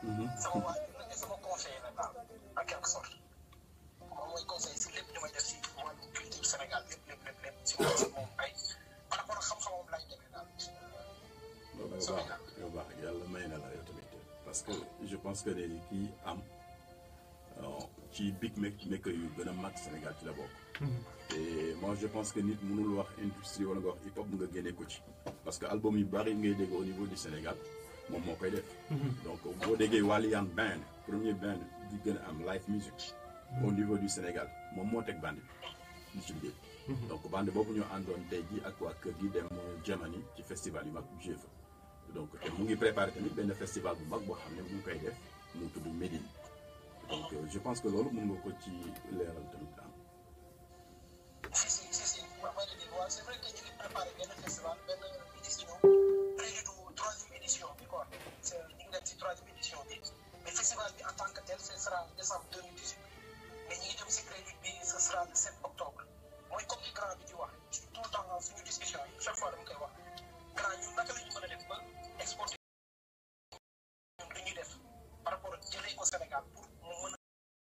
sama waajur la sama conseiller la daal en quelque sorte moom mooy conseil si lépp li may def si wàllu culture Sénégal lépp lépp lépp lépp si moom si moom ay par rapport ak xam-xamam laay demee daal. loolu yow baax yow baax yàlla may na la yow tamit parce que je pense que ne kii am ci big maker yu gën a mag Sénégal ci la bokk. et moi je pense que nit mënul wax industrie wala nga wax hip hop nga génne ko ci. parce que album yu bari ngay dégg au niveau du Sénégal moom moo koy def. donc boo déggee Walian band premier band di gën a am live music. au niveau du Sénégal moom moo teg band bi di ci liggéey. donc band boobu ñoo àndoon tey jii ak waa kër gi dem Germany ci festival yu mag joué fa donc te mu ngi préparé tamit benn festival bu mag boo xam ne mu ngi koy def mu tudd Médine donc je pense que loolu mën nga ko ci leeral tamit am. si si si si ma ma ne waaw c'est vrai que ñu ngi préparé benn festival benn édition prélude troisième édition bi quoi c'est ñu ngi dem si troisième édition bi mais festival bi en tant que tel ce sera décembre 2018 mais ñu ngi jëm si prélude bi ce sera le 7 octobre mooy comme li grand bi di wax tout le temps suñu discussion yi chaque fois dama koy wax grand ñun naka la ñu mën a def ba exporter ñun lu ñuy def par rapport ak jëlee ko Sénégal pour mu mën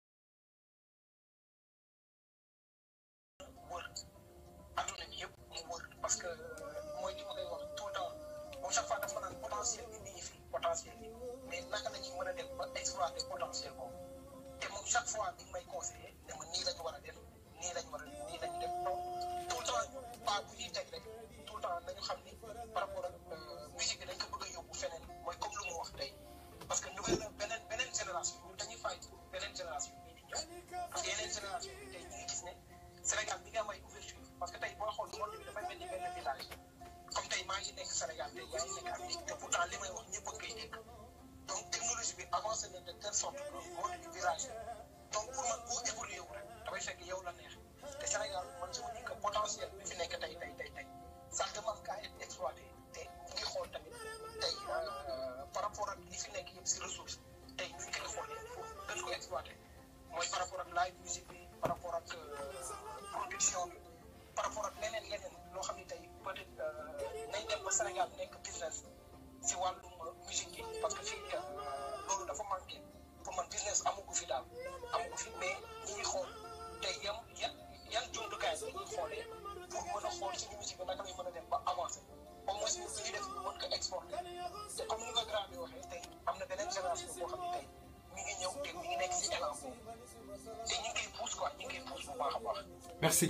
a wër adduna bi yëpp mu wër parce que mooy li ma koy wax tout le temps moom chaque fois dafa naan potentiel bi mi ngi fi potentiel bi mais naka la ñuy mën a def ba exploiter potentiel boobu te moom chaque fois bi may conseillé ne ma nii la ñu war a def nii lañ war a nii la ñu def donc tout le temps pas bu ñuy teg rek tout le temps nañu xam ni par rapport ak musique bi dañ ko bëgg a yóbbu feneen mooy comme lu mu wax tey parce que nouvelle beneen beneen génération ñun dañuy fay pour beneen génération bii di ñëw parce que yeneen génération bi tey ñu ngi gis ne Sénégal bi nga am ay ouverture parce que tey boo xool monde bi dafay mel ni benn village comme tey maa ngi nekk Sénégal tey yaa ngi nekk Amérique te pourtant li may wax ñëpp a koy dégg donc technologie bi avancé na de telle sorte que monde bi village donc pour man boo évolué wu rek dafay fekk yow la neex te Sénégal man je me dis que potentiel bi fi nekk tey tey tey tey ça demande qu'à être exploité te ñu ngi xool tamit tey par rapport ak li fi nekk yëpp si ressource tey ñu ngi koy xoolee pour gën ko exploité mooy par rapport ak live musique bi par rapport ak production bi par rapport ak leneen leneen loo xam ne tey peut-être nañ dem ba Sénégal nekk business si wàllum musique yi parce que fii loolu dafa manqué pour man business amugu fi daal amugu fi mais ñi ngi xool tey yan yan yan jumtukaay la ñuy xoolee pour mën a xool suñu musique bi naka lay mën a dem ba avancé au moins ñu ñuy def mën ko exporter te comme ni nga grand bi waxee tey am na beneen génération boo xam ne tey mi ngi ñëw te mi ngi nekk si élan boobu te ñu ngi koy pousse quoi ñu ngi koy pousse bu baax a baax. merci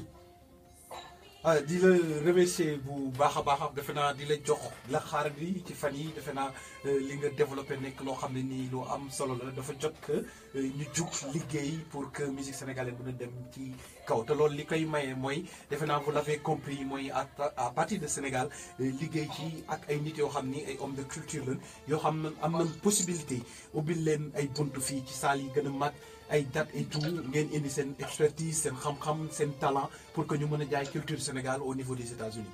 ah di la remercier bu baax a baax defe naa di la jox la xaar bi ci fan yi defe naa li nga développé nekk loo xam ne nii lu am solo la dafa jot que ñu jug liggéey pour que musique sénégalaise mën a dem ci kaw te loolu li koy maye mooy defe naa vous l'avez compris mooy à à partir de Sénégal liggéey ci ak ay nit yoo xam ni ay hommes de culture lañ yoo xam ne am nañ possibilité ubbil leen ay buntu fii ci saal yi gën a mag ay date et tout ngeen indi seen expertise seen xam-xam seen talent pour que ñu mën a jaay culture Sénégal au niveau des États-Unis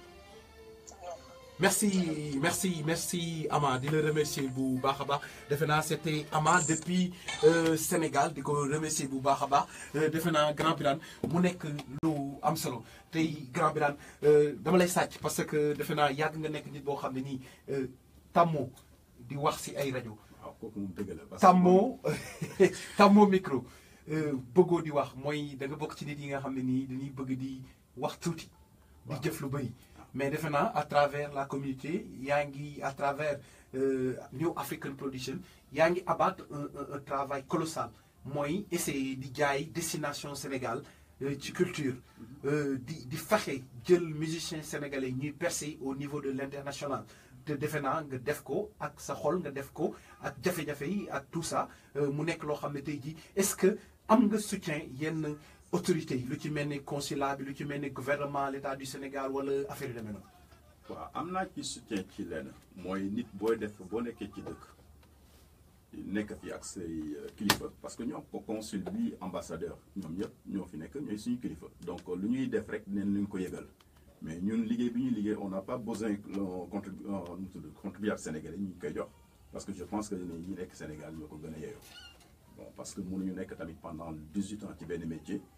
merci merci merci Ama di la remercier bu baax a baax defe naa c'était Ama depuis Sénégal di ko remercier bu baax a baax defe naa Grand Birane mu nekk lu am solo tey Grand Birane dama lay sàcc parce que defe naa yàgg nga nekk nit boo xam ne nii tàmmoo di wax ci ay rajo waaw kooku moom dëgg la. tàmmoo tàmmoo micro bëggoo di wax mooy da nga bokk ci nit yi nga xam ne nii dañuy bëgg di wax tuuti. di jëf lu bëri. mais defe naa à travers la communauté yaa ngi à travers New African Production yaa ngi abattre un un un travail colossal mooy essayer di jaay destination Sénégal ci culture. di di fexe jël musiciens sénégalais ñuy percer au niveau de l'international. te defe naa nga def ko ak sa xol nga def ko ak jafe-jafe yi ak tout ça mu nekk loo xam ne tey jii est-ce que am nga soutien yenn autorités yi lu ci mel ni consulat bi lu ci mel ni gouvernement l'État du Sénégal wala affaire yu demee noonu. waaw am naa ci soutien ci lenn mooy nit booy def boo nekkee ci dëkk nekk fi ak say kilifa parce que ñoom ko consul bi ambassadeur ñoom ñëpp ñoo fi nekk ñooy suñu kilifa donc lu ñuy def rek neen ñu ko yëgal. mais ñun liggéey bi ñuy liggéey on n'a pas besoin contribu contribuable sénégalais ñu koy jox parce que je pense que ne ñi nekk Sénégal ñoo ko gën a yeyoo bon parce que mënuñu nekk tamit pendant dix huit ans ci benn métier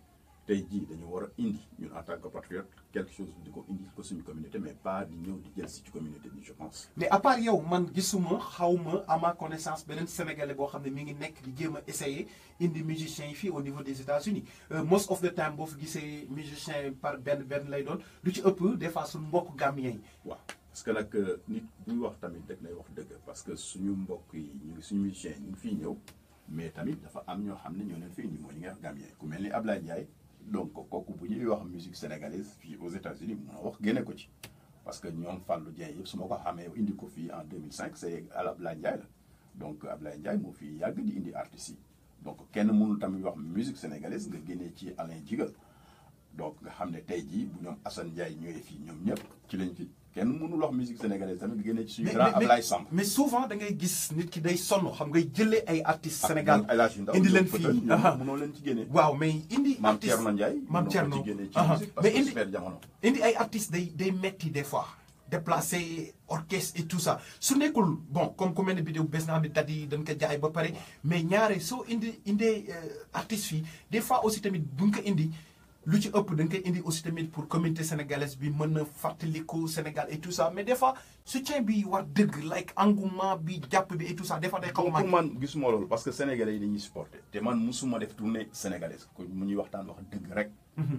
tey jii dañu war a indi ñun en tant que patriote quelque chose di ko indi ko suñu communauté mais pas di ñëw di jël si ci communauté bi je pense. mais à part yow man gisuma xawma à ma connaissance beneen sénégalais boo xam ne mi ngi nekk di jéem a essayer indi musiciens yi fii au niveau des États-Unis most of the time boo fi gisee musicien par benn benn lay doon lu ci ëpp des fois suñu mbokk gambien yi. waaw parce que nag nit buy wax tamit rek lay wax dëgg parce que suñu mbokk yi ñu ngi suñu musiciens yi ñu ngi fiy ñëw mais tamit dafa am ñoo xam ne ñoo leen fi indi mooy ñi nga wax gambien ku mel ni Ablaye Ndiaye donc kooku bu ñuy wax musique sénégalaise fii aux États-Unis mun a wax génne ko ci parce que ñoom Fallou Dieng yëpp su ma ko xamee indi ko fii en 2005 c'est Ablaye Ndiaye la donc Ablaye Ndiaye moo fi yàgg di indi artistes yi donc kenn mënul tamit wax musique sénégalaise nga génnee ci Alain Djigal donc nga xam ne tey jii bu ñoom Assane Ndiaye ñëwee fii ñoom ñëpp ci lañ fi kenn mënul wax musique sénégalaise tamit nga génnee ci suñu grand Ablaye Samb mais souvent da ngay gis nit ki day sonn xam ngay jëlee ay artistes Sénégal El Hadj Ndaw indi leen fii ñoom mënoo leen ci génne waaw mais indi Maam artiste Thierno Ndiaye Maam mënoo ko Thierno ci génne ci aha. musique parce mais que indi super jamono indi ay artistes day day metti des fois déplacer orchestre et tout ça su nekkul bon comme ku mel ne vidéo bés naa ne dat yi dañ ko jaay ba pare mais ñaare soo indi indee artistes fii des fois aussi tamit bu nga ko indi lu ci ëpp da nga koy indi aussi tamit pour communauté sénégalaise bi mën na fàttaliku Sénégal et tout ça mais des fois soutien bi war dëgg like engouement bi jàpp bi et tout ça des fois day xaw a pour manqué. man gisuma loolu parce que sénégalais yi dañuy supporter te man musuma def tournée sénégalaise ko mu ñuy waxtaan wax dëgg rek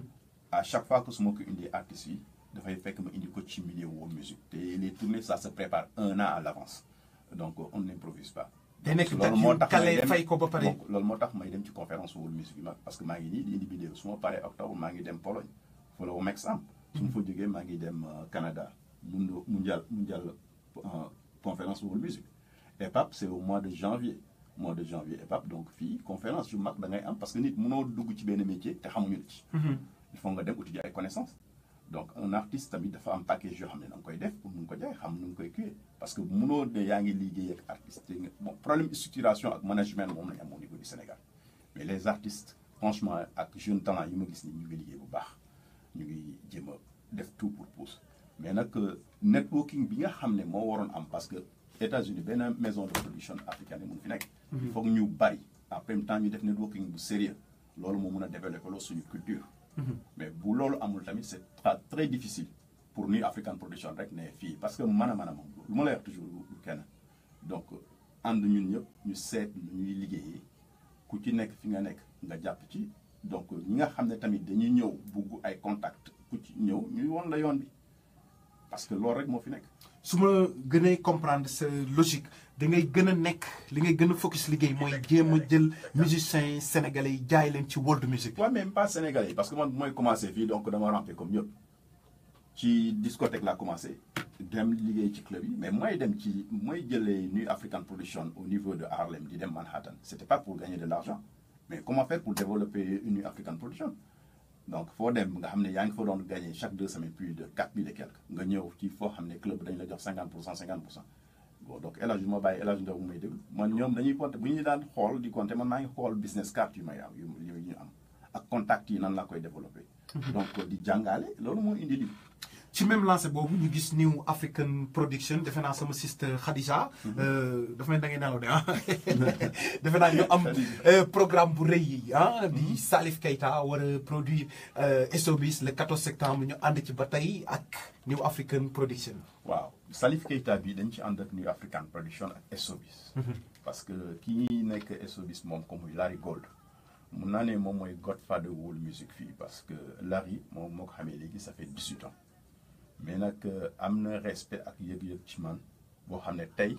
à chaque fois que su ma ko indi artistes yi dafay fekk ma indi ko ci milieu world music te les tournées ça se prépare un an à l'avance donc on n'improvise pas day nekk loolu date moo yu tax may kale dem fay ko ba pare. donc loolu moo tax may dem ci conférence world music yi mag parce que maa ngi nii di indi vidéo su ma paree octobre maa ngi dem Pologne fa la wu Mexam su ma fa jógee maa ngi dem euh, Canada mundo mondial mondial euh, conférence world music EPAP c'est au mois de janvier mois de janvier EPAP donc fii conférence yu mag da ngay am parce que nit mënoo dugg ci benn métier te xamuñu la ci il faut nga dem uti ji ay connaissances donc un artiste tamit dafa am package yoo xam ne da nga koy def pour mun ko jaay xam nu nga koy kiiwee parce que mënoo ne yaa ngi liggéey ak artiste te nga bon problème structuration ak management moom lañ am au niveau du Sénégal mais les artistes franchement ak jeune talent yi ma gis ni ñu ngi liggéey bu baax ñu ngi jéem a def tout pour pousse mais nag euh, networking bi nga xam ne moo waroon am parce que États-Unis benn maison de production africaine mun fi nekk. il faut que ñu bari en même temps ñu def networking bu sérieux loolu moo mun a développer loolu suñu culture. mais bu loolu amul tamit c'est très très difficile pour New African Production rek ne fii parce que mën a mën a moom lu ma lay wax toujours du kenn donc ànd ñun ñëpp ñu seet nu ñuy liggéeyee ku ci nekk fi nga nekk nga jàpp ci donc ñi nga xam ne tamit dañuy ñëw bugg ay contact ku ci ñëw ñuy won la yoon bi parce que loolu rek moo fi nekk. su ma gënee comprendre sa logique da ngay gën a nekk li ngay gën a focus liggéey mooy jéem a jël musiciens sénégalais yi jaay leen ci world music. waaw même pas sénégalais yi parce que man bu may commencé fii donc dama rampé comme ñëpp ci discothèque laa commencé dem liggéey ci club yi mais mooy dem ci mooy jëlee New African Production au niveau de Harlem di dem Manhattan c'était pas pour gagner de l'argent mais comment faire pour développer une New African Production donc foo dem nga xam ne yaa ngi fa doon gagner chaque deux semaines plus de quatre mille et quelques nga ñëw ci foo xam ne club dañ la jox cinquante pour cent cinquante pour cent bon donc El Hadj ma bàyyi El Hadj Ndaw mu may déglu man ñoom dañuy compter bu ñu daan xool di compter man maa ngi xool business card yu may am yu yu ñu am ak contact yi nan laa koy développer. donc di jàngale loolu moo indi li ci même lancé boobu ñu gis New African Production defe naa sama sister Khadija. dafa mel da ngay nelaw de ah. defe naa ñu am programme bu rëy yi ah. di Salif Keita war a produire SOBIS le 14 septembre ñu ànd ci ba tey ak New African Production. waaw Salif Keita bi dañ ci ànd ak New African Production ak SOBIS. parce que kii nekk SOBIS moom comme muy Larry Gold. mun naa ne moom mooy godfather world music fii parce que Larry moom moo ko xamee léegi ça fait 18 ans. mais nag am na respect ak yëg-yëg ci man boo xam ne tey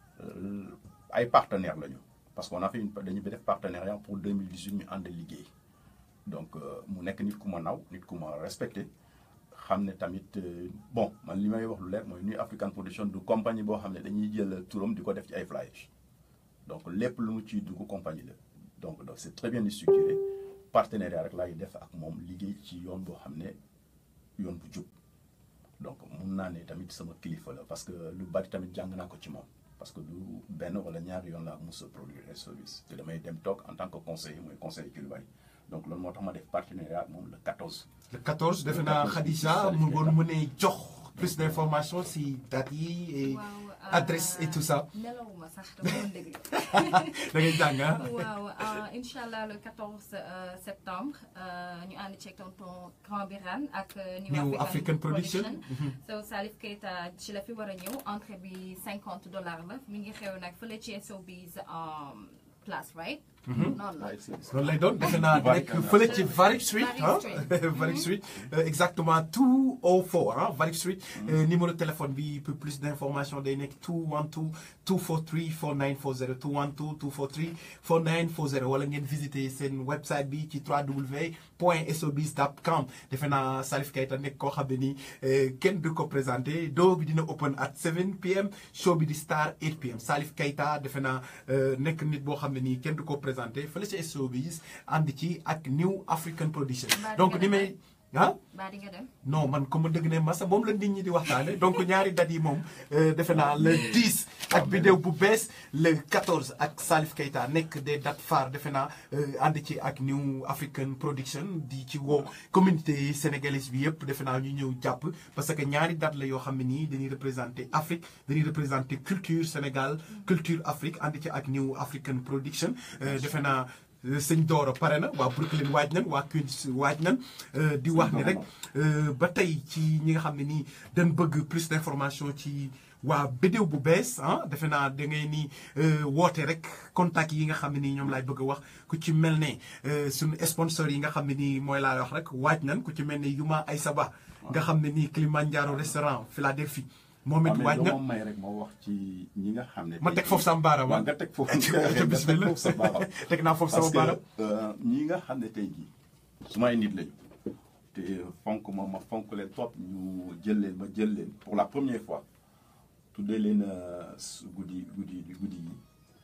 ay partenaires lañu parce que on a fait une dañu def partenariat pour 2018 ñu ànd liggéey donc mu nekk nit ku ma naw nit ku ma respecté xam ne tamit bon man li may wax lu leer mooy New African Production du compagnie boo xam ne dañuy jël turam di ko def ci ay flyers donc lépp lu mu ciy dugg compagnie la donc donc c'est très bien structuré partenariat rek laay def ak moom liggéey ci yoon boo xam ne yoon bu jub. donc mun naa ne tamit sama kilifa la parce que lu bari tamit jàng naa ko ci moom parce que du benn wala ñaari yoon laa mos a produire service te damay dem toog en tant que conseiller mooy conseiller ci lu bari donc loolu moo tax ma def partenariat ak moom le 14. le 14 defe naa Khadija mu ngoon mu ne jox plus d'informations si date yi et adresse et tout ça. nelawuma sax dama doon déglu. da ngay jàng ah. waaw incha allah le 14 euh, septembre euh, ñu ànd ceeg tonton Grand Birane ak euh, New African Production. so Salif Keita ci la fi war a ñëw entrée bi 50 dollars la mi ngi xew nag fële ci SOB's um, place right noonu la loolu lay doon defe naa nekk fële ci Varick Street Varick ah Street. Varick Street euh, exactement 204 ah Varick Street Euh, numéro téléphone bi pour plus d'informations day nekk 212 243 4940 212 243 4940 wala ngeen visiter seen website bi ci www.sobs.com defe naa Salif Keita nekk koo xam ne nii euh, kenn du ko présenté doo bi dina open at 7 pm show bi di star 8 pm Salif Keita defe naa euh, nekk nit boo xam ne nii kenn du ko présenté fële ci SOBs ànd ci ak New African Production Mbaa donc di ni nga may ah baa di nga dem non man comme dëgg ne masa moom la nit ñi di waxtaane donc ñaari dat yi moom euh, defe naa le 10 ak vidéo bu bees le 14 ak Salif Keita nekk des dates phares defe naa euh, ànd ci ak New African Production di ci woo communauté sénégalaise bi yëpp defe naa ñu ñëw jàpp parce que ñaari date la yoo xam ne nii dañuy représenter Afrique dañuy représenter culture Sénégal culture Afrique ànd ci ak New African Production euh, defe naa euh, sëñ Doro pare na waa Brooklyn waaj nañ waa Queens waaj nañ euh, di wax ni rek euh, ba tey ci ñi nga xam ne nii dañ bëgg plus d'information ci waa vidéo bu bees ah defe naa da ngay ni euh, woote rek contact yi nga xam ne nii ñoom laay bëgg a wax ku ci mel ne euh, suñu sponsor yi nga xam ne nii mooy laa wax rek waaj nañ ku ci mel ne Yuma Aysaba nga xam ne nii Kilimanjaro restaurant Philadelphie moom it waaj na moom may rek moo wax ci ñi nga xam ne. ma teg foofu sama baaraam waaw nga teg foofu ca bismillah foofu sa baaraam. teg naa foofu sama parce baaraam que euh, ñi nga xam ne tey jii su may nit lañu te fonk ma ma fonk leen trop ñu jël leen ma jël leen pour la première fois tuddee leen euh, su- guddi guddi guddi yi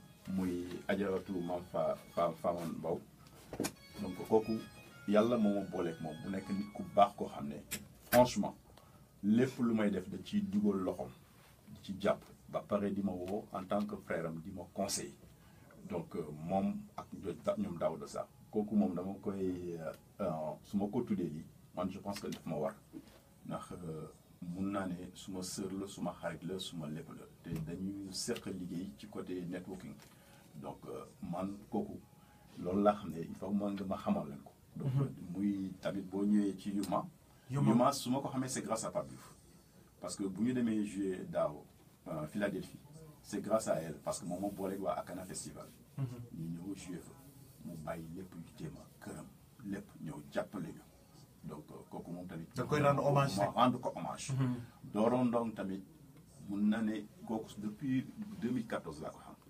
muy ajaratu maam fa fa Faman Mbaw donc kooku yàlla moo ma booleeg moom bu nekk nit ku baax koo xam ne franchement lépp lu may def da ciy dugal loxoom di ci jàpp ba pare di ma woo en tant que frère am di ma conseil donc euh, moom ak ño- ñoom Daouda Sarr kooku moom dama koy euh, su ma ko tuddee lii man je pense que daf ma war ndax euh, mun naa ne suma sœur la suma xarit la suma lépp la te dañuy seq liggéey ci côté networking donc euh, man kooku loolu laa xam ne il faut ma nga ma xamal leen ko donc muy tamit boo ñëwee ci Yuma Yuma. Yuma su ma ko xamee c'est grâce à Pape Diouf parce que bu ñu demee jouer daaw euh, Philadelphie c'est grâce à elle parce que moom moo booleeg waa Akana Festival ñu ñëw jouer fa mu bàyyi lépp yu jéem a këram lépp ñëw jàppale ñu donc euh, kooku moom tamit Da koy rendre hommage ma rek. rendre ko hommage dooroon ndong tamit mun na ne kooku depuis 2014 laa ko xam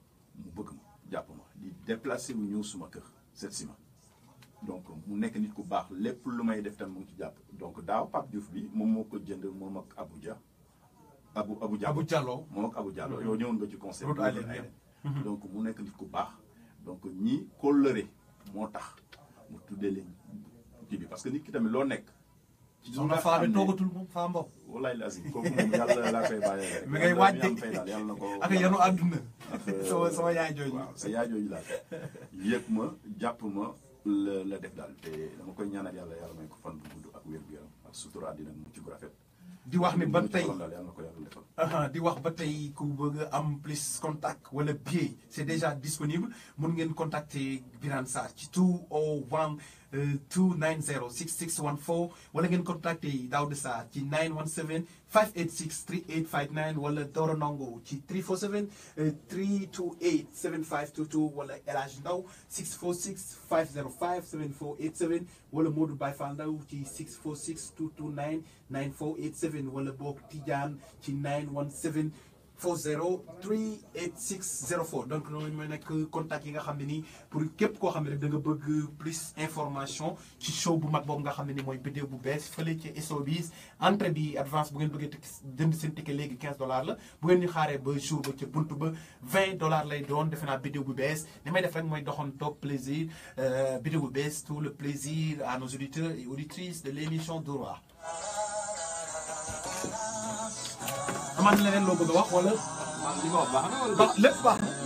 mu bëgg ma jàpp ma di déplacé wu ñëw suma kër seet si ma donc mu nekk nit ku baax lépp lu may def tam mu ngi ci jàpp donc daaw Pape Diouf bi moom moo ko jënd moom ak Abuja Abu Abu Diallo Abou Diallo moom ak Abu Diallo yow ñëwoon nga ci conseil Route bi Allen, ay donc mu nekk nit ku baax donc ñi kóllëre moo tax mu tuddee leen kii bi parce que nit ki tamit loo nekk ci soxna Faa bi toogatul moom Faa Mbaw wallaay lazim kooku moom yàlla laa koy bàyyee rek. mi ngay waaj yàlla de fay daal yàlla na ko. ak yanu àdduna ak, euh, sama sama yaay jooju waaw sa yaay jooju laa yëg ma jàpp ma la la def daal te dama koy ñaanal yàlla yàlla may ko fan bu gudd ak wér gu yaram ak sutura àddina mu ci gu rafet. di wax ni ba Li mu ci tey xolam daal yàlla na ko yàlla defal. aha di wax ba tey ku bëgg a am plus contact wala billet c'est déjà disponible mun ngeen contacter Birane Sarr ci 201 euh, 290 6614 wala ngeen contacter Daouda Sarr ci 917 586 3859 wala Doro Ndongo ci 347 euh, 328 7522 wala El Hadj Ndaw 646 505 7487 wala Modou Baye Fall Ndaw ci 646 229 9487 wala boog Tidiane ci 917 40 38604 donc loolu mooy nekk contact yi nga xam ne nii pour képp koo xam ne rek da nga bëgg plus information ci show bu mag boobu nga xam ne ni mooy vidéo bu bees fële ci SOBs entrée bi advance bu ngeen bëggee tek jënd seen ticket léegi 15 dollars la bu ngeen ñu xaaree ba jour ba ca buntu ba 20 dollars lay doon defe naa vidéo bu bees li may def rek mooy doxoon toog plaisir euh, vidéo bu bees tout le plaisir à nos auditeurs et auditrices de l'émission Dóor amaan na leneen loo bëgg a wax wala li ma wax baax na wala baax lépp baax na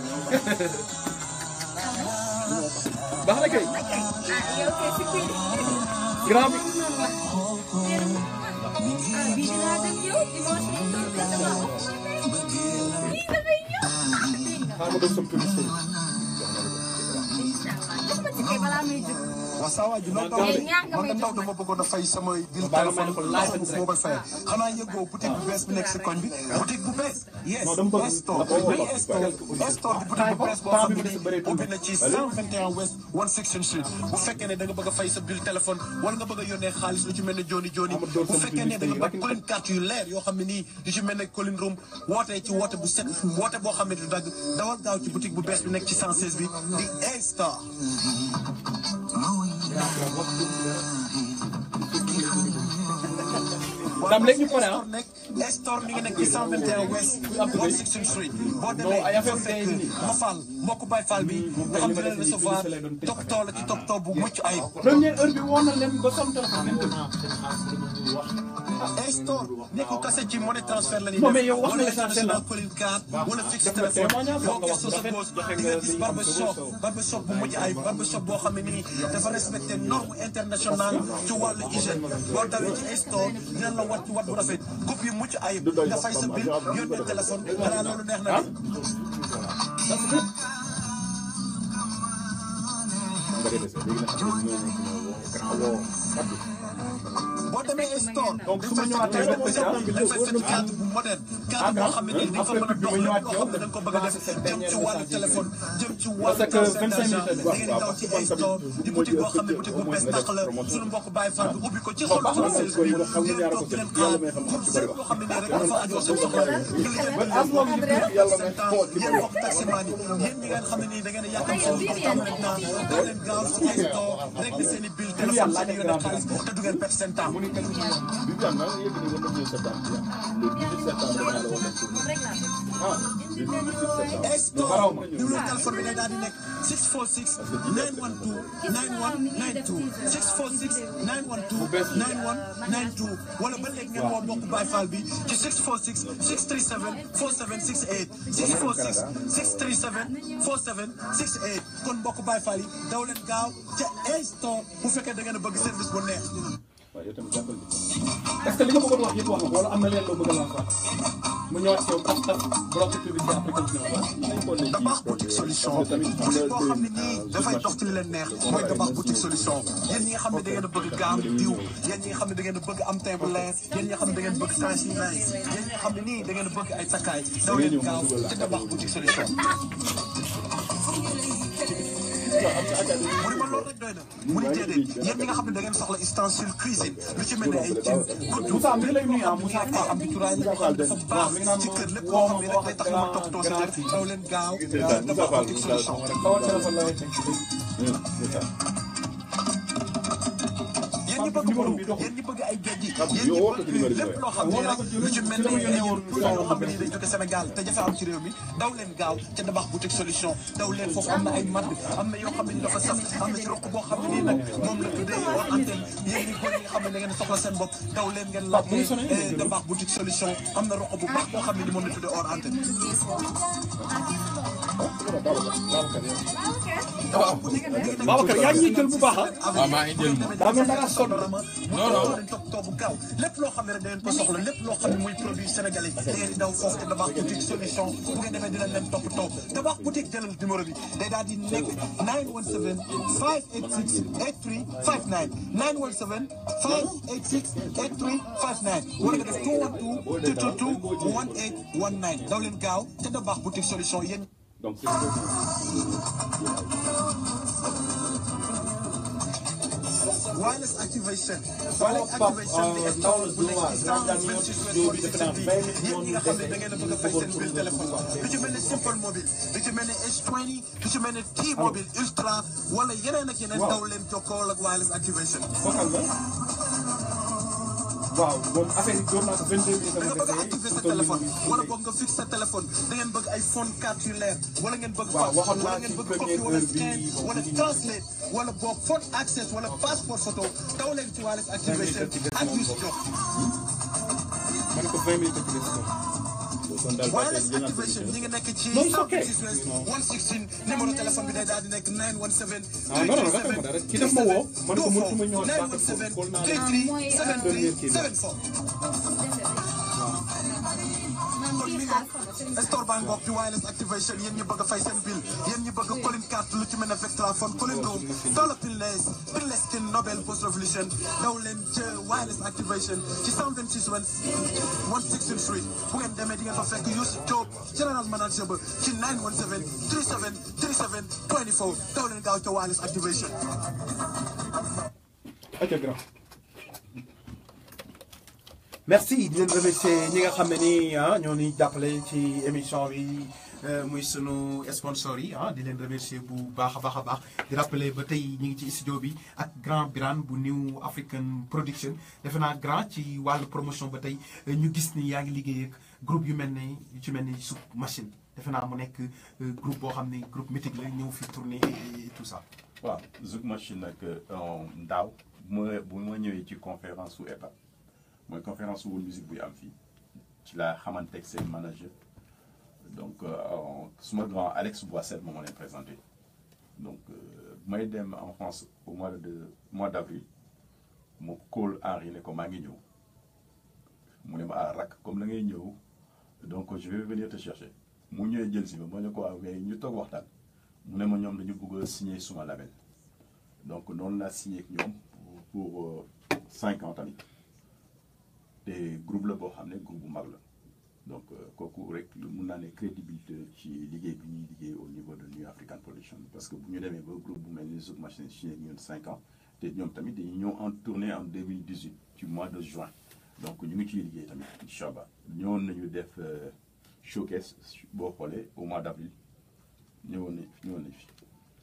baax na kay ah yow kay si kii grand bi ah bii dinaa dem yow dimanche bi doon kay dama wax bii damay ñëw xaaral ma doon some publicité incha allah balaa muy jóg. waaw saa waay ji loolu taw Léegi ñaar nga man may nga taw jox dama bëggoon a fay samay bill Baal ma téléphone ne ko live and fu ma koy fayee xanaa yëgoo boutique bu bees bi nekk si koñ bi boutique bu bees yes Non, dama bëgg- Estor dama bëgg- oui Estor Estor di boutique bu bees boo xam ne nii ubbi na ci 121 West 16 Street bu fekkee ne da nga bëgg a fay sa bill téléphone wala nga bëgg a yónnee xaalis lu ci mel ne joni joni bu fekkee ne da nga bëgg colline carte yu leer yoo xam ne nii yu ci mel ne colline room wootee ci woote bu set woote boo xam ne du dagg dawal gaaw ci boutique bu bees bi nekk ci 116 bi di Estor Dame léegi ñu pare ah. nekk Estor mi ngi nekk ci 121 West 16 Street boo demee ay affaire fa fekk tey nii. ma Fall mbokku Baye Fall bi nga xam ne dina recevoir toppatoo la ci toppatoo bu mucc ayib. première heure bi woon na leen ba son téléphone même Estor nekkul kase ci money transfert la ñuy Non, def mais yow wax nga wala l'essentiel, international ah. calling card wala fixe def nga téléphone témoignage, boo nga wax gëstoo sa rafet, pause joxe di nga nga gis li barber am shop solo. barber shop bu mucc ayib barber shop boo xam ne nii dafa respecté norme internationale ci wàllu hygiène boo dawee ci Estor dina la wat ci wat bu rafet coupe yu mucc ayib nga fay sa bill yónnee téléphone xanaa loolu neex na de. boo demee store Donc, su ma ñëwaatee rek aussi, ah, dañ fay fekk cadre bu moderne cadre boo xam ne nii dafa mën a dox lépp loo xam ne da nga ko bëgg a def jëm ci wàllu téléphone jëm ci wàllu Parce que 25 minutes da ngeen di daw ci ay store di boutique boo xam ne boutique bu bees tàq la suñu mbokk Baye Fall bi ubbi ko ci xol française bi di leen toog di leen xaar pour lépp loo xam ne nii rek dafa ajoo seen soxla nga lijjanti seen temps yéen mbokk taximaan yi yéen ñi ngeen xam ne nii da ngeen a yàqam seen temps maintenant doo leen gaaw ci ay store rek di seen i bill téléphone seen i yónnee xaalis te du ngeen perte seen temps Estor numéro téléphone bi day daal di nekk 646 912 9192 646 912 9192 wala ba léegi ngeen woo mbokku Baye Fall bi ci 646 637 4768 646 637 4768 kon mbokku Baye Fall yi daw leen gaaw ca Estor bu fekkee da ngeen a bëgg service bu neex. est-ce que li nga bëggoon wax yëpp wax nga ko wala am na leen loo bëgg a lancer mu ñëwaat ci yow tas tas bloqué publicité après continuer waaw. Dabakh boutique solution boutique boo xam ne nii dafay dox ci li leen neex mooy Dabakh boutique solution yéen ñi nga xam ne da ngeen a bëgg gaam diw yéen ñi nga xam ne da ngeen a bëgg am teint bu leer yéen ñi nga xam ne da ngeen bëgg tension nice yéen ñi nga xam ne nii da ngeen a bëgg ay takkaay daw leen gaaw ci Dabakh boutique solution mu ne ma loolu rek doy na mu ne déedéet yéen ñi nga xam ne da ngeen soxla ustensile cuisine lu ci mel ne ay cin kuddu Moussa mi ngi lay nuyu ah Moussa Fall am di turaay la xam dafa baax ci kër lépp loo xam ne rek day tax ma toppatoo sa kër daw leen gaaw Dabakh boutique solution Tawal téléphone la lay teg. yéen ñi bëgg boobu yéen ñi bëgg ay géej gi yéen ñi bëgg lépp loo xam ne rek lu ci mel ni ay produits yoo xam ne nii day jóge Sénégal te jafe am ci réew mi daw leen gaaw ca Dabakh boutique solution daw leen foofu am na ay madd am na yoo xam ne ni dafa saf am na ci roq boo xam ne nii nag moom la tuddee hors antenne yéen ñi góor ñi nga xam ne da ngeen soxla seen bopp daw leen ngeen laajte Dabakh boutique solution am na roq bu baax boo xam ne ni moom la tuddee hors antenne Babacar yaa ngi ñuy jël bu baax ah. waaw maa ngi jël moom. daa mel da ngaa sonn. non non toppatoo bu gaaw lépp loo xam ne rek da ngeen ko soxla lépp loo xam ne muy produit sénégalais da ngeen di daw foofu te Dabakh boutique solution bu ngeen demee dina leen toppatoo Dabakh boutique jëlal numéro bi day daal di nekk 917 586 8359 917 586 8359 wala nga def 212 222 1819 daw leen gaaw te Dabakh boutique solution yéen. Donc, c'est wireless activation wireless activation di Estor bu nekk ci 126 West 46 bi yéen ñi nga xam ne da ngeen a bëgg a fay seen bill téléphone lu ci mel ne Simple Mobile lu ci mel ne S20 lu ci mel ne T-Mobile Ultra wala yeneen ak yeneen daw leen jokkoo ak wireless activation Bokkal nga. waaw moom affaire yi doon naa ko 22 minutes da nga bëgg a dama activer sa defee. téléphone wala boog nga fixe sa téléphone da ngeen bëgg ay phone carte yu leer wala ngeen bëgg Waaw, waxoon wala naa ngeen ci bëgg première copie wala heure bi, scan bon, wala bu ñu- translate wala boog phone access wala passport photo daw leen ci wireless activation ak Youssou Diop ma ne ko 20 minutes dëgg la wireless activation ñi ngi nekk ci Non, it's okay. 116 numéro téléphone bi day daal di nekk 917 ah non non dafa ma dara ki daf ma woo ma ne ko mënutuma ñëwaat baax na 917 xool naa la. 33 73 74 man bii xaar store baa ngoog di wireless activation yéen ñi bëgg a fay seen bill yéen ñi bëgg colin carte lu ci mel ne Vectra phone colin room dollar pinless pinless skin Nobel post revolution daw leen ca wireless activation ci 126 West 16th Street bu ngeen demee di ngeen fa fekk Youssou Diop general manager ba ci 917 37 37 24 daw leen gaaw ca wireless activation ok grand merci di leen remercier ñi nga xam ne ni ah ñoo ni jàppale ci émission bi muy sunu sponsor yi ah di leen remercier bu baax a baax a baax di rappeler ba tey ñu ngi ci studio bi ak grand Birane bu New African Production defe naa grand ci wàllu promotion ba tey ñu gis ni yaa ngi liggéey ak groupe yu mel ni yu ci mel ni Souk Machine defe naa mu nekk groupe boo xam ne groupe mythique la ñëw fi tourner et tout ça. waaw Zouk Machine nag ndaaw bu ma bu ma ñëwee ci conférence su EPA mooy conférence su World Music buy am fii ci la xamante ak seen manager donc suma grand Alex Boissel moom moo leen présenté donc may dem en France au mois de mois d' avril mu call Henri ne ko maa ngi ñëw mu ne ma ah rak comme da ngay ñëw donc je vais venir te chercher mu ñëwee jël si ma ma ne ko waaw mais ñu toog waxtaan mu ne ma ñoom dañu bëgg a signer suma label donc noonu laa signé ak ñoom pour pour cinq ans tamit te groupe la boo xam ne groupe bu mag la donc kooku rek lu mun naa ne crédibilité ci liggéey bi ñuy liggéey au niveau de New African Production parce que bu ñu demee ba groupe bu mel ni Zouk Machine signé ak ñun cinq ans te ñoom tamit dañuy ñëw en tournée en 2018 ci mois de juin donc ñu ngi ciy liggéey tamit incha allah ñëwoon nañu def showcase boo xoolee au mois d' avril ñëwoon nañ ñëwoon nañ fi.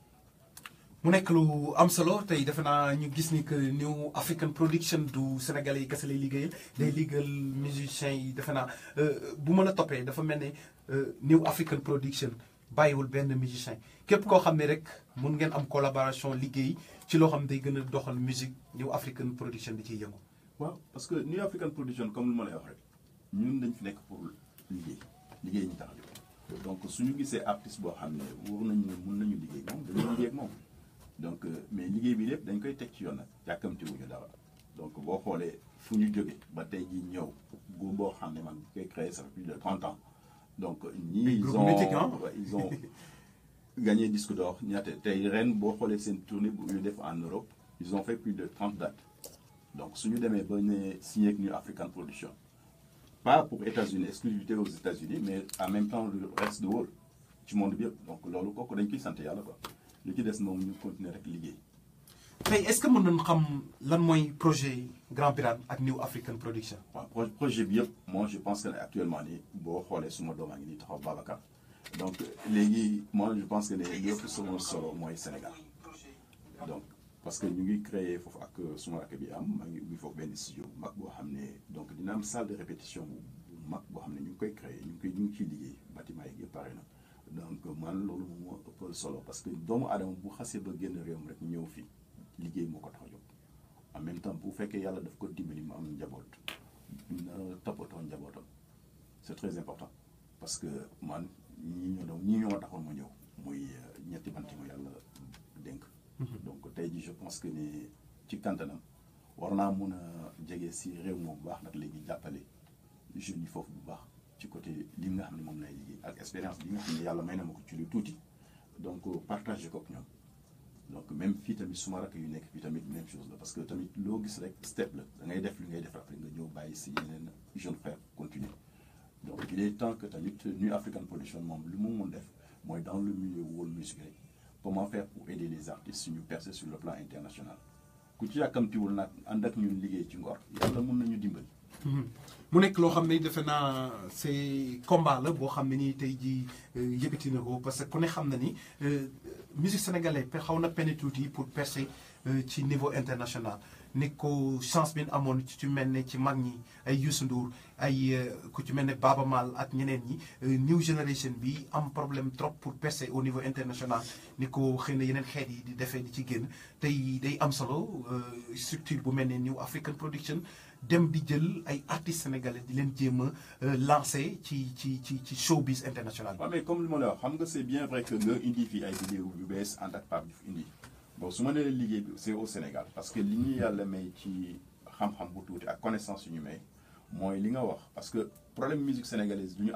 mu nekk lu am solo tey defe naa ñu gis ni que New African Production du Sénégalais yi kese lay liggéeyal day liggéeyal musiciens yi defe naa bu mën a toppee dafa mel ne New African Production bàyyiwul benn musicien képp koo xam ne rek mun ngeen am collaboration liggéey ci loo xam ne day gën a doxal musique New African Production di ciy yëngu. waaw parce que New African Production comme lu ma lay wax rek ñun dañ fi nekk pour liggéey liggéey ñu tax a jóg donc suñu gisee artiste boo xam ne wóor nañu ne mun nañu liggéey moom dañuy liggéey ak moom. donc mais liggéey bi lépp dañ koy teg ci yoon nag yàkkamti wuñu dara donc boo xoolee fu ñu jógee ba tey jii ñëw gu boo xam ne man koy créé ça fait plus de trente ans donc ñii ils ont ils ont gagné disque d'or ñaata tey ren boo xoolee seen tournée bu ñu def en Europe ils ont fait plus de trente dates donc suñu demee ba ne signé ak New African Production pas pour États-Unis exclusivité aux États-Unis mais en même temps le reste du world ci monde bi yëpp donc loolu kooku dañ koy sant yàlla quoi li ci des moom ñu continuer rek liggéey. tey est-ce que mën nañu xam lan mooy projet Grand Birane ak New African Production. waaw projet bi yëpp moi je pense que ne actuellement nii boo xoolee suma doom a ngi nii taxaw Babacar donc léegi moi je pense que ne li ëpp sama solo mooy Sénégal donc parce que ñu ngi créer foofu ak suma rakk bi am maa ngi ubbi foofu benn studio bu mag boo xam ne donc dina am salle de répétition bu mag boo xam ne ñu ngi koy créer ñu ngi koy ñu ngi ciy liggéey bâtiment yi yëpp pare na. donc man loolu moom moo ëppal solo parce que doomu aadama bu xasee ba génn réewam rek ñëw fii liggéey moo ko tax a jóg en même temps bu fekkee yàlla daf ko dimbali mu am njaboot na toppatoo njabootam c'est très important parce que man ñii ñoo doon ñii ñoo taxoon ma ñëw muy ñetti banti ma yàlla dénk donc tey ji je pense que ni ci kantanam war naa mun a jege si réew moom bu baax nag léegi jàppale jeunes yi foofu bu baax ci côté li nga xam ne moom lay liggéey ak expérience bi nga xam ne yàlla may na ma ko ci lu tuuti donc partagé ko ak ñoom donc même fii tamit suma rakk yu nekk fii tamit même chose la parce que tamit loo gis rek step la da ngay def li ngay def après nga ñëw bàyyi si yeneen jeune frère continuer donc il est temps que tamit New African Production moom lu mu mun def mooy dans le milieu world music rek comment faire pour aider les artistes suñu percer sur le plan international ku ci yàkkamtiwul nag ànd ak ñun liggéey ci ngor yàlla mun nañu dimbali mu nekk loo xam ne defe naa c'est combat la boo xam ne nii tey jii yëkkati na ko parce que ku ne xam na ni musique sénégalaise xaw na peine tuuti pour percer ci niveau international ni ko chance bi amoon ci mel ne ci mag ñi ay Youssou Ndour ay ku ci mel ne Baaba Maal ak ñeneen ñi new generation bi am problème trop pour percer au niveau international ni ko xëy na yeneen xeet yi di defee di ci génn tey day am solo structure bu mel ne New African Production dem di jël ay artistes sénégalais di leen jéem a lancé ci ci ci ci showbiz international waaw mais comme li ma la wax xam nga c'est bien vrai que nga indi fii ay vidéo yu bees ànd ak Pape Diouf indi bon su ma nee liggéey bi c'est au Sénégal parce que li ñu yàlla may ci xam-xam bu tuuti ak connaissance yu ñu may mooy li nga wax parce que problème musique sénégalaise du ñu am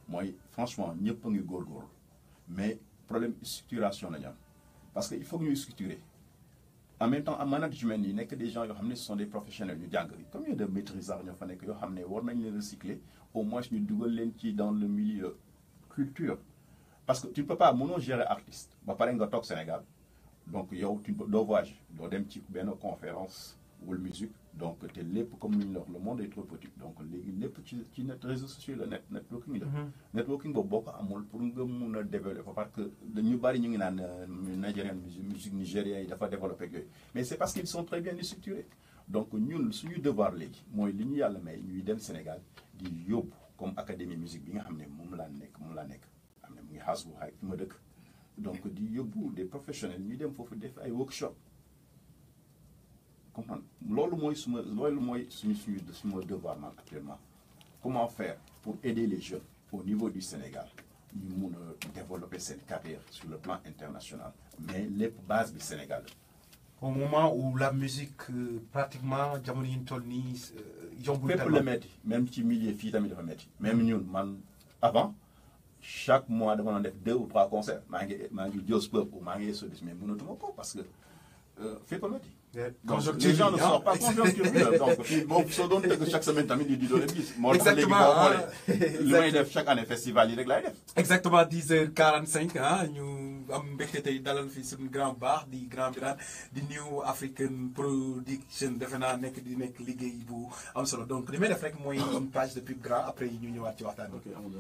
mooy franchement ñëpp a ngi góorgóorlu mais problème structuration la ñu am parce que il faut que ñuy structurer en même temps en management yi nekk des gens yoo xam ne ce sont des professionnels ñu jàng combien de maîtrisards ñoo fa nekk yoo xam ne war nañ leen recycler au moins ñu dugal leen ci dans le milieu culture parce que tu ne peux pas mënoo gérer artiste ba pare nga toog Sénégal donc yow tu doo voyage doo dem ci benn conférence wala musique donc te lépp comme ni ñu la wax le monde est trop petit donc léegi lépp ci ci net réseaux sociaux la net networking la. networking boobu boo ko amul pour nga mun a développer parce que ñu bari ñu ngi naan nigérian musique musique nigérien yi dafa développé ak yooyu mais c'est parce qu'ils sont très bien structurés donc ñun suñu devoir léegi mooy li ñu yàlla may ñuy dem Sénégal di yóbbu comme académie musique bi nga xam ne moom laa nekk moom laa nekk am na mu ngi xaas bu xaay fi ma dëkk donc di yóbbu des professionnels ñuy dem foofu def ay workshop comprendre loolu mooy suma loolu mooy suñu suñu suma devoir man actuellement comment faire pour aider les jeunes au niveau du Sénégal ñu mun a développer seen carrière sur le plan international mais lépp base bi Sénégal au moment où la musique euh, pratiquement jamono yi ñu toll nii euh, yombul fépp tellement. la metti même ci milieu fii tamit dafa metti même ñun man avant chaque mois dama doon def deux ou trois concerts maa ngi maa ngi Dios Peuple ou maa ngi Sodis mais mënatuma ko parce que euh, fépp a metti donc Conjoncture les gens ne bi, ah. sortent pas conjoncture bi la donc fii moom soo doon tëgg chaque semaine tamit di di doon gis moo tax léegi Exactement, boo ah. xoolee li may def chaque année festival yi rek laay def exactement 10h45 ah ñu am mbégte tey dalal fi suñu grand baax di grand Birane di New African Production defe naa nekk di nekk liggéey bu am solo donc li may def rek mooy une page de pub grand après ñu ñëwaat ci waxtaan bi. ok amul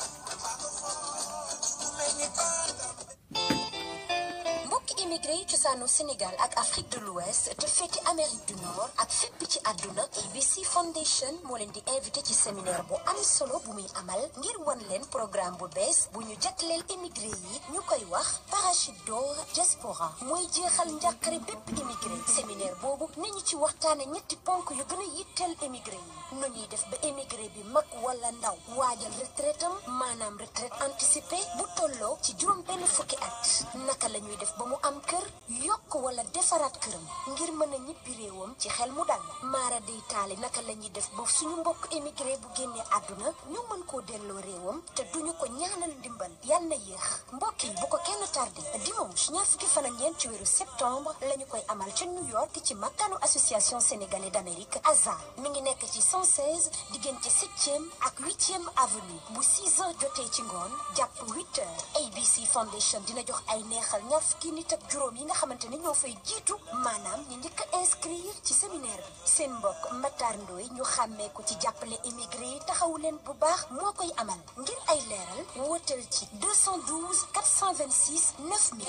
mbokki immigré yi cosaanu Sénégal ak Afrique de l'Ouest te féete Amérique du Nord ak fépp ci àdduna ABC Foundation moo leen di invité ci séminaire bu am solo bu muy amal ngir wan leen programme bu bees bu ñu jagleel immigré yi ñu koy wax parachute d'or diaspora mooy jeexal njàqare bépp immigré séminaire boobu nañu ci waxtaane ñetti ponk yu gën a yitteel immigré yi nu ñuy def ba immigré bi mag wala ndaw waajal retraite am maanaam retraite anticipée bu tolloo ci juróom benn fukki at naka la ñuy def ba mu am kër yokk wala defaraat këram ngir mën a ñibbi réewam ci xel mu dal maara day taali naka la ñuy def ba suñu mbokk émigré bu génnee àdduna ñu mën koo delloo réewam te duñu ko ñaanal ndimbal yal na yéex mbokk yi bu ko kenn tardé dimanche ñaar fukki fan ak ñeent ci weeru septembre la ñu koy amal ca New York ci makkanu association sénégalaise d'Amérique ASA mi ngi nekk ci 116 diggante 7e ak 8e avenue bu 6 heures jotee ci ngoon jàpp 8 heures ABC Foundation dina jox ay neexal ñaar fukki nit ak juróom yi nga xamante ne ñoo fay jiitu maanaam ñi njëkk a inscrire ci séminaire bi seen mbokk Matar Ndoye ñu xàmmee ko ci jàppale immigré yi taxawu leen bu baax moo koy amal ngir ay leeral wooteel ci 212 426 9000.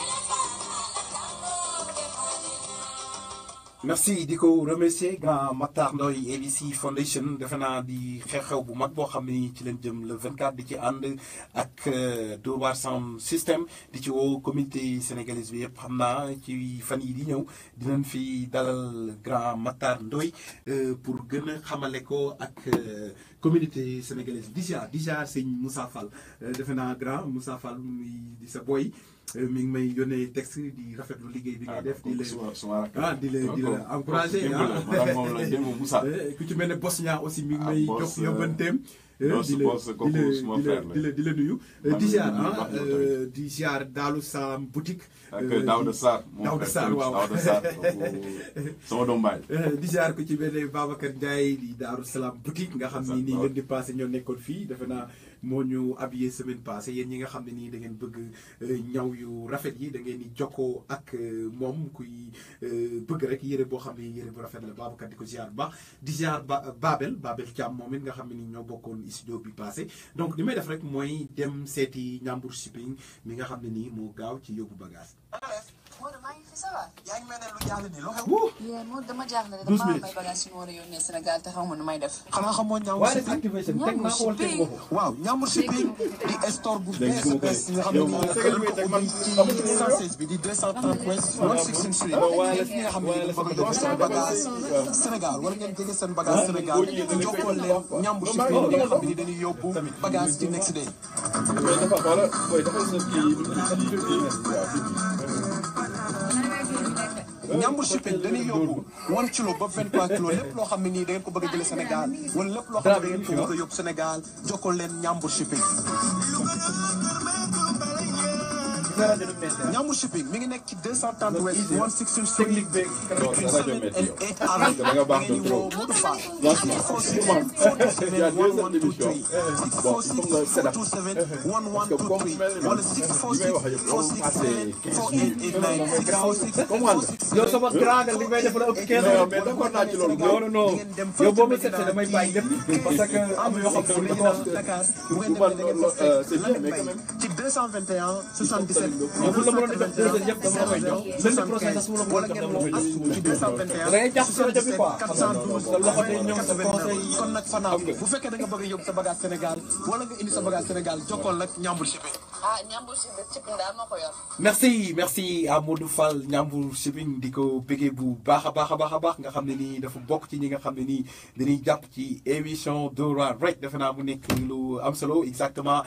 merci di ko remercier grand Matar Ndoye ABC Foundation defe naa di xew-xew bu mag boo xam ne ci leen jëm le 24 di ci ànd ak Dóor waar Sound System di ci woo communauté sénégalaise bi yëpp xam naa ci fan yi di ñëw dinañ fi dalal grand Matar Ndoye pour gën a xamale ko ak communauté sénégalaise di jaar di jaar sëñ Moussa Fall defe naa grand Moussa Fall muy di sa boy mi ngi may yónnee texte di rafetlu liggéey bi ngay def di la ah di la di la encouragé ah ku ci mel ne Bosnia aussi mi ngi may jox yóbbanteem di la di la di la di la nuyu di ziar ah di ziar Daalu Salaam boutique ak Daouda Sarr Daouda Sarr waaw Daouda Sarr sama doom baay di ziar ku ci mel ne Babacar Ndiaye di Daaru Salaam boutique nga xam ni nii ngeen di passé ñoo nekkoon fii defe naa moo ñu habillé semaine passée yéen ñi nga xam ne nii da ngeen bëgg ñaw yu rafet yi da ngeen di jokkoo ak moom kuy bëgg rek yére boo xam ne yére bu rafet la Babacar di ko ziar bu baax di ziar ba Babel Babel Thiam moom it nga xam ne nii ñoo bokkoon studio bi passé donc li may def rek mooy dem seeti Ñambur shipping mi nga xam ne nii moo gaaw ci yóbbu bagage. Modou maa ngi fi ça va. yaa ngi mel ne lu jaaxle nii loo xew. yéen Modou dama jaaxle Douze dama am minutes. ay bagages yu ma war a yónnee Sénégal te xaw ma nu may def. xanaa xamoo ñaaw waaye shipping activation teg naa ko wala teg nga ko. waaw ñaamur shipping di store bu bees a bees nga xam ne nii nag dañ ko ubbi ci 116 bi di 230 West 116 Street yéen ñi nga xam ne yéen bëgg a yóbbu seen bagage Sénégal wala ngeen jege seen bagage Sénégal jokkoo leen ñaamur shipping ñi nga xam ne dañuy yóbbu bagage ci next day. ñambur shipping dañuy yóbbu one kilo ba 23 kilo lépp loo xam ne nii da ngeen ko bëgg a jëlee Sénégal wala lépp loo xam ne da ngeen ko bëgg a yóbbu Sénégal jokkoo leen ñambur shipping Ñambur shipping mi ngi nekk ci 230 West 116 Street technique beeg between rajo 7 métti and yow. 8 hours da nga baax de ngeen di woo trop. Modou Fall Franchement, man, il y a deux heures d'émission. Bon, il faut que nga set up. Parce que comme mel ni man, li may wax yëpp loolu passé 15 minutes. Comment la? yow sama grand nga li may def la ëpp 15 Mais mais d'accord naa ci loolu. non non non yow boo ma seetee damay bàyyi lépp parce que am na yoo xam ne dañuy wax Du man loolu, euh, c'est bien, mais quand même. ci 221 77 yow bu la mënoon defee deux heures yëpp dama la koy jox lundi prochain sax su ma la wala mënoon ngeen jox dama la koy jox woo ci 221 da ngay jàpp si rajo bi quoi xam nga 412 sa loxo day ñëw sa conseil kon nag fanaaw bu fekkee da nga bëgg a yóbbu sa bagage Sénégal wala nga indi sa bagage Sénégal jokkool nag ñambul shipping ah ñambul si ci daal moo ko yor. merci merci à Modou Fall Ndiambour shipping di ko bëggee bu baax a baax a baax a baax nga xam ne nii dafa bokk ci ñi nga xam ne nii dañuy jàpp ci émission Dora rek defe naa mu nekk lu am solo exactement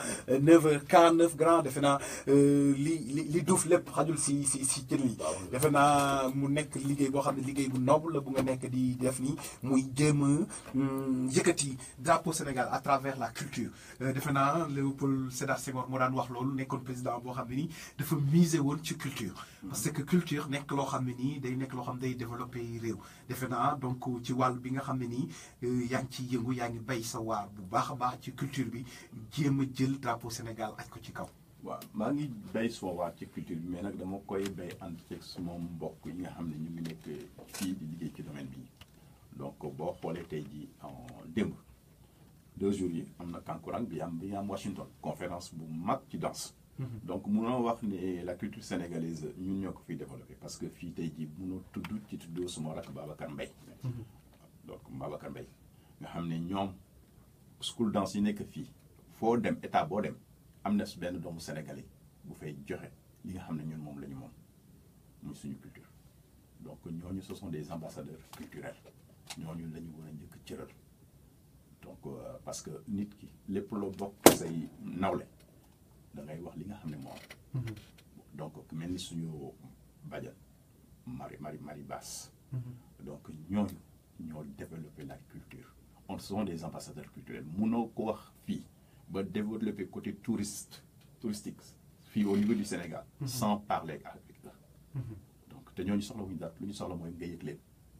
9h49 grand defe naa euh, li li li duuf lépp xajul si si si cër yi defe naa mu nekk liggéey boo xam ne liggéey bu noble la bu nga nekk di def nii muy jéem a hum, yëkkati drapeau Sénégal à travers la culture Euh, defe naa Léopold Sédar Senghor moo daan wax loolu nekkoon président boo xam ne nii dafa miser woon ci culture parce que culture nekk loo xam ne nii day nekk loo xam ne day développé réew defe naa donc ci wàll bi nga xam ne nii euh, yaa ngi ciy yëngu yaa ngi bay sa waar bu baax a baax ci culture bi jéem a jël drapeau Sénégal aj ko ci kaw waaw maa ngi béy suma waat ci culture bi mais nag dama koy béy ànd ceeg suma mbokk yi nga xam ne ñu ngi nekk fii di liggéey ci domaine bi donc boo xoolee tey jii en démb deux jours yi am na kankurang bi am bi am Washington conférence bu mag ci danse donc munoo wax ne la culture sénégalaise ñun ñoo ko fiy développé parce que fii tey jii munoo tudd ci tuddoo suma rakk Babacar Mbaye donc Babacar Mbaye nga xam ne ñoom school danse yi nekk fii foo dem état boo dem am na benn doomu sénégalais bu fay joxe li nga xam ne ñun moom la ñu moom muy suñu culture donc ñooñu ce sont des ambassadeurs culturels ñooñu la ñu war a njëkk cëral donc euh, parce que nit ki lépp loo bokk say nawle da ngay wax li nga xam ne moom donc mel ni suñu bajan mari mari mari basse donc ñooñu ñoo développer la culture on sont des ambassadeurs culturels munoo ko wax fii ba développer côté touriste touristique fii au niveau du Sénégal sans parler avec eux donc te ñooñu soxla wuñu dara lu ñu soxla mooy nga yëg leen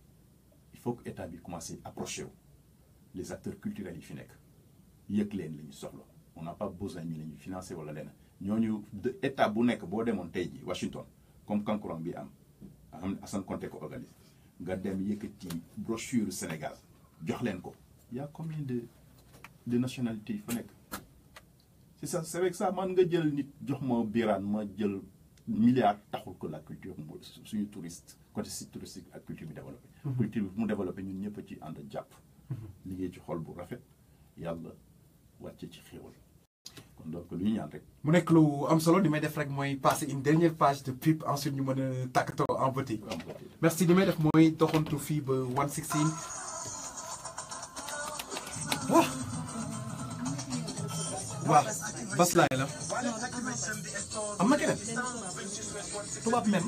il faut que état bi commencé approcher wu les acteurs culturels yi fi nekk yëg leen la ñu soxla on n'a pas besoin ñu la ñu financer wala leneen ñooñu de état bu nekk boo demoon tey ji Washington comme kankurang bi am am Assane Konté ko organise nga dem yëkkati brochure Sénégal jox leen ko y a combien de de nationalités yi fa nekk c'est ça c'est avec ça man nga jël nit jox ma biraan ma jël milliard taxul ko la culture mu suñu touriste côté site touristique ak culture bi développé culture bi mu développé ñun ñëpp ci ànd jàpp liggéey ci xol bu rafet yàlla wàcce ci xéewal kon donc lu ñu ñaan rek mu nekk lu am solo li may def rek mooy passer une dernière page de pub ensuite ñu mën a tàkkatoo en beauté am ko merci li may def mooy doxantu fii ba 116 waaw waaw bas laay la am na keneen tubaab men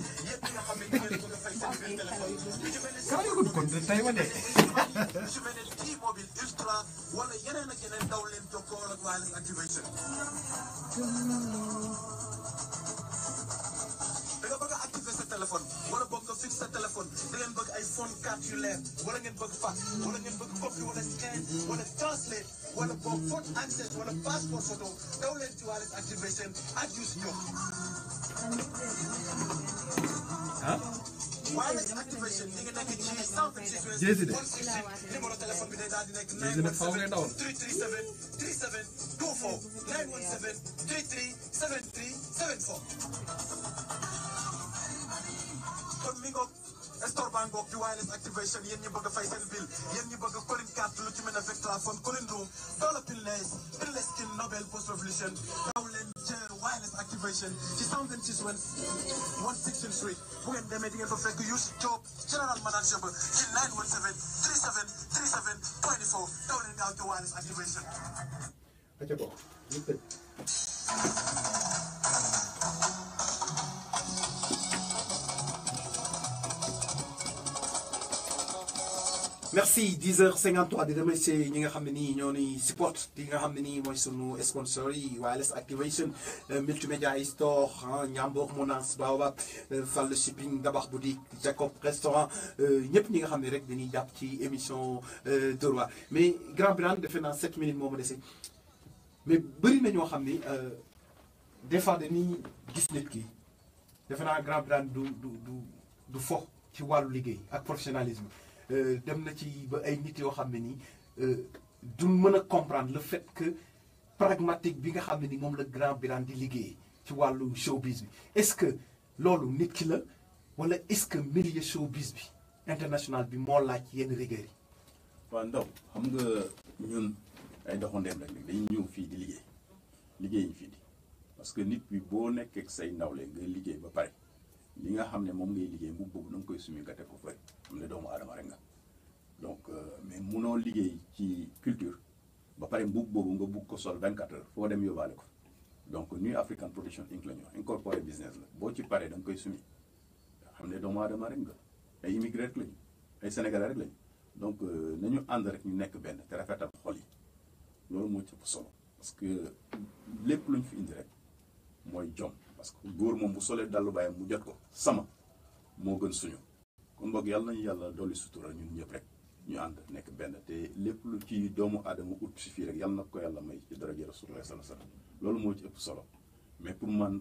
kara nga gudd kon de tey ma dee su mel ne T-Mobile Ultra wala yeneen ak yeneen daw leen jokkoo ak wireless activation da nga bëgg a activer sa téléphone wala boog nga fixe sa téléphone da ngeen bëgg ay phone carte yu leer wala ngeen bëgg fax wala ngeen bëgg copy wala scan wala translate wala boog photo access wala passport photo daw leen ci wireless activation ak Youssou Diop wireless activation ñi ngi nekk ci 126 Jési de. numéro téléphone bi day daal di nekk Jési nag faaw ngay dawal. 337 37 24 917 33 73 74 kon mi ngoog store baa ngoog di wireless activation yéen ñi bëgg a fay seen bill yéen ñi bëgg a colin carte lu ci mel ne Vectra phone colin room dollar pinless pinless skin Nobel post revolution daw leen jër wireless activation ci 126 wen 116 street bu ngeen demee di ngeen fa fekk Youssou Diop general manager ba ci 917 37 37 24 daw leen gaaw ci wireless activation aca bokk ñu tëj merci 10h53 di remercier ñi nga xam ne nii ñoo ni support di nga xam ne nii mooy sunu sponsor yi wireless activation multimédia store Ñambour Mounas Baobab Fall shipping Dabax boutique Jacob restaurant ñëpp ñi nga xam ne rek dañuy jàpp ci émission Dóor waar mais Grand Birane defe naa 7 minutes moo ma dese mais bëri na ñoo xam ni des fois dañuy gis nit ki defe naa Grand Birane du du du du fo ci wàllu liggéey ak professionnalisme dem na ci ba ay nit yoo xam ne nii du mën a comprendre le fait que pragmatique bi nga xam ne ni moom la Grand Birane di liggéey ci wàllu showbiz bi est-ce que loolu nit ki la wala est-ce que milieu showbiz bi international bi moo laaj yenn rigueur yi. waaw ndaw xam nga ñun ay doxandeem rek dañuy ñëw fii di liggéey liggéey ñu fii di parce que nit bi boo nekkee ak say nawle nga liggéey ba pare li nga xam ne moom ngay liggéey mbubb boobu na nga koy sumi nga teg ko fële xam ne doomu aadama rek nga donc mais munoo liggéey ci culture ba pare mbubb boobu nga bugg ko sol 24 heures foo dem yóbbaale ko donc New African Production Inc la ñu wax incorporé business la boo ci paree da nga koy sumi xam ne doomu aadama rek nga ay immigré rek lañu ay sénégalais rek lañu donc nañu ànd rek ñu nekk benn te rafetal xol yi loolu moo ci ëpp solo parce que lépp luñ fi indi rek mooy jom parce que góor moom bu solee dallu bàyyam mu jot ko sama moo gën suñu kon boog yàlla nañu yàlla dolli sutura ñun ñëpp rek ñu ànd nekk benn te lépp lu ci doomu aadama ut si fii rek yàlla na ko yàlla may ci daraja Rasulullah sallallahu alayhi wasallam loolu moo ci ëpp solo mais pour man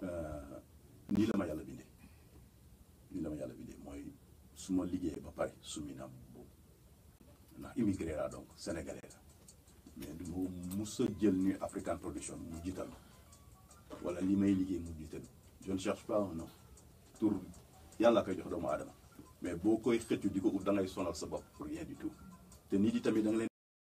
nii la ma yàlla bindee nii la ma yàlla bindee mooy su ma liggéeyee ba pare sumi naa boobu ndax immigré laa donc sénégalais la mais du ma mus a jël New African Production mu jiital wala li may liggéey mu jiital je ne cherche pas un nom tur yàlla koy jox doomu aadama mais boo koy xëccu di ko ut da ngay sonal sa bopp pour rien du tout te nit yi tamit da nga leen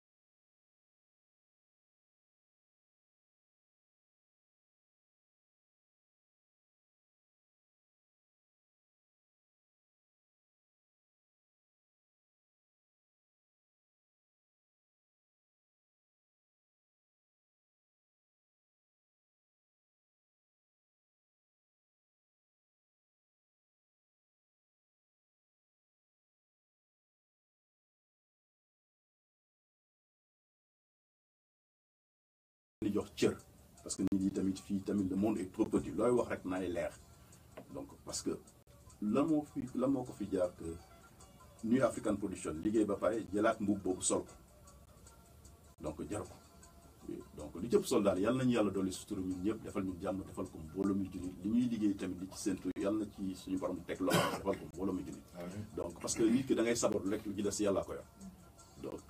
di jox cër parce que nit yi tamit fii tamit le monde est trop petit looy wax rek nay leer donc parce que la moo fi la moo ko fi jaar que New African Production liggéey ba pare jëlaat mbubb boobu sol ko donc jar ko donc li jëpp sol daal yàlla nañu yàlla dolli sutura ñun ñëpp defal ñu jàmm defal ko mbooloo mi junit li ñuy liggéey tamit li ci séntu yàlla na ci suñu borom teg loxo defal ko mbooloo mi junit donc parce que nit ki da ngay sabar rek li ci des yàllaa ko yor donc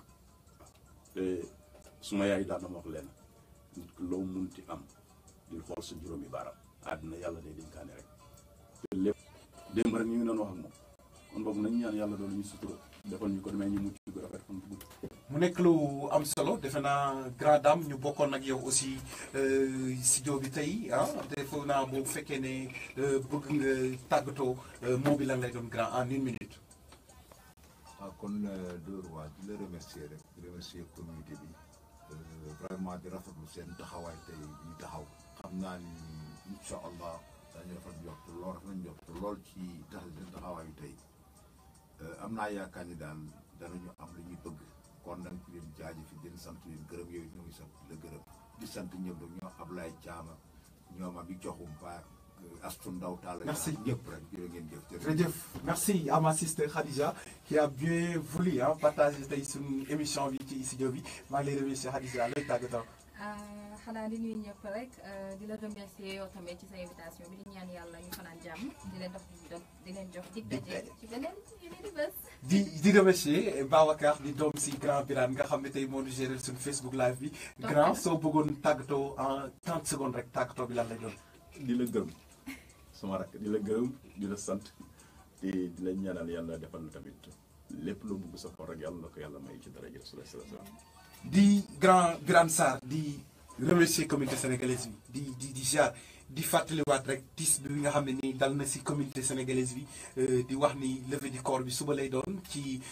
te suma yaay daan na ma wax leen nit ki loo munti am di xool sa juróomi baaraam àddina yàlla day dénkaane rek te lépp démb rek ñu ngi doon wax ak moom kon boog nañu ñaan yàlla doolu ñu sutura defal ñu ko demee ñu mucc gu rafet fan gudd mu nekk lu am solo defe naa grand dame ñu bokkoon ak yow aussi studio bi tey ah defe naa boo fekkee ne bëgg nga tàggatoo moo bi lan lay doon grand en une minute. waaw kon Dóor waa di la remercier rek di remercier communauté bi vraiment di rafetlu seen taxawaay tey ñu taxaw xam naa ni incha allah dañu rafet njort lool rafet njort lool ci tax seen taxawaayu tey am naa yaakaar ni daal danañu am lu ñuy bëgg kon nag di leen jaajëfi di leen sant leen gërëm yooyu ñu ngi sant la gërëm di sant ñëpp rek ñoo Ablaye Thiama ñoom abi joxum paak Astu Ndaw Talla Merci. ñëpp rek jërë ngeen jëf jërëjëf merci à ma sister Khadija qui a bien voulu ah partager tey suñu émission bi ci studio bi maa ngi lay remercier Khadija lay tàggatoo. xanaa di nuyu ñëpp rek di la remercier yow tamit ci sa invitation bi di ñaan yàlla ñu fanaan jàmm di leen dox di leen jox dig daje ci beneen yeneen i bés. di di remercier Babacar di doom si Grand Birane nga xam ne tey moo ñu gérer suñu Facebook live bi grand soo bëggoon tàggatoo en 30 secondes rek tàggatoo bi lan lay doon. di la gërëm sama rakk di la gërëm di la sant te di la ñaanal yàlla defal na tamit lépp lu bugg sa xol rek yàlla na ko yàlla may ci daraja Rasulullah sallallahu alayhi wasallam di Grand Birane Sarr di remercier communauté sénégalaise bi di di di jaar di fàttaliwaat rek tiis bi nga xam ne nii dal na si communauté sénégalaise bi di wax ni levée du corps bi suba lay doon ci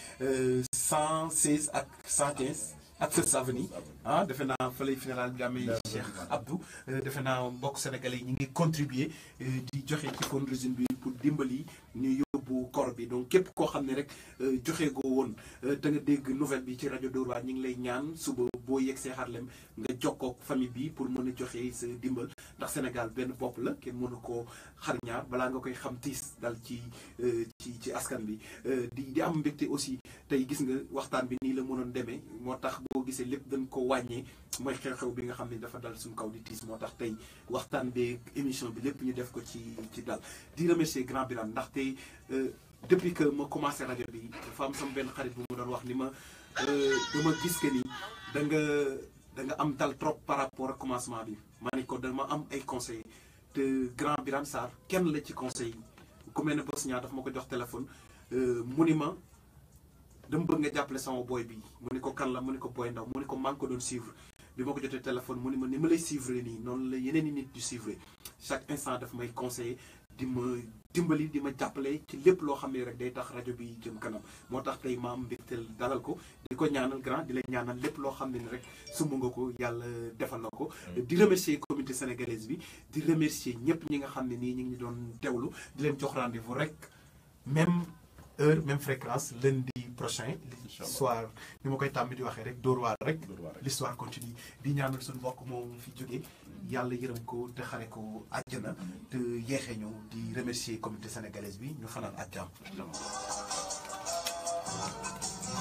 116 ak 115 ak First Avenue ah defe naa fa lay funéral bi amee Cheikh Abdou defe naa mbokk sénégalais yi ñu ngi contribuer di joxe ci fundraising bi pour dimbali ñu yóbbu corps bi bi donc képp koo xam ne rek joxe goo woon te nga dégg nouvelle bi ci rajo Dóor waar ñu ngi lay ñaan suba boo yegg see Harlem nga jokkoo ak famille bi pour mën a joxe sa dimbal ndax Sénégal benn bopp la kenn mënu koo xar ñaar balaa nga koy xam tiis dal ci ci ci askan bi di di am mbégte aussi tey gis nga waxtaan bi nii la mënoon demee moo tax boo gisee lépp dañ ko wàññee mooy xew-xew bi nga xam ne dafa dal suñu kaw di tiis moo tax tey waxtaan beeg émission bi lépp ñu def ko ci ci dal di remercier grand Birame ndaxte depuis que ma commencé rajo bi dafa am sama benn xarit bu mu doon wax ni ma dama gis que ni da nga da nga am dal trop par rapport ak commencement bi ma ne ko dama am ay conseils te grand Birame Sarr kenn la ci conseil yi ku mel ne bés ñaar daf ma ko jox téléphone mu ni ma dama bëgg nga jàppale sama boy bi mu ni ko kan la mu ni ko boy ndaw mu ni ko maa ngi ko doon suivre bi ma ko jotee téléphone mu ni ma ni ma lay suivre nii noonu la yeneen i nit di suivre chaque instant daf may conseiller di ma dimbali di ma jàppale ci lépp loo xam ne rek day tax rajo bi jëm kanam moo tax tey maam mbégteel dalal ko di ko ñaanal grand di la ñaanal lépp loo xam ne ni rek sumb nga ko yàlla defal na ko di remercier communauté sénégalaise bi di remercier ñëpp ñi nga xam ne nii ñu ngi doon teewlu di leen jox rendez-vous rek même heure même fréquence lundi prochain soir ni ma koy tàmbi di waxee rek Dóor waar rek l'histoire continue di ñaanal suñu mbokk moom fi jógee yàlla yërëm ko te xare ko àjjana te yeexee ñu di remercier communauté sénégalaise bi ñu fanaan ak jàmm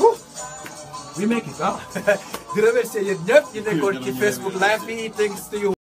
we make it ah di remercier yéen ñëpp ñu nekkoon ci Facebook live bi thanks to you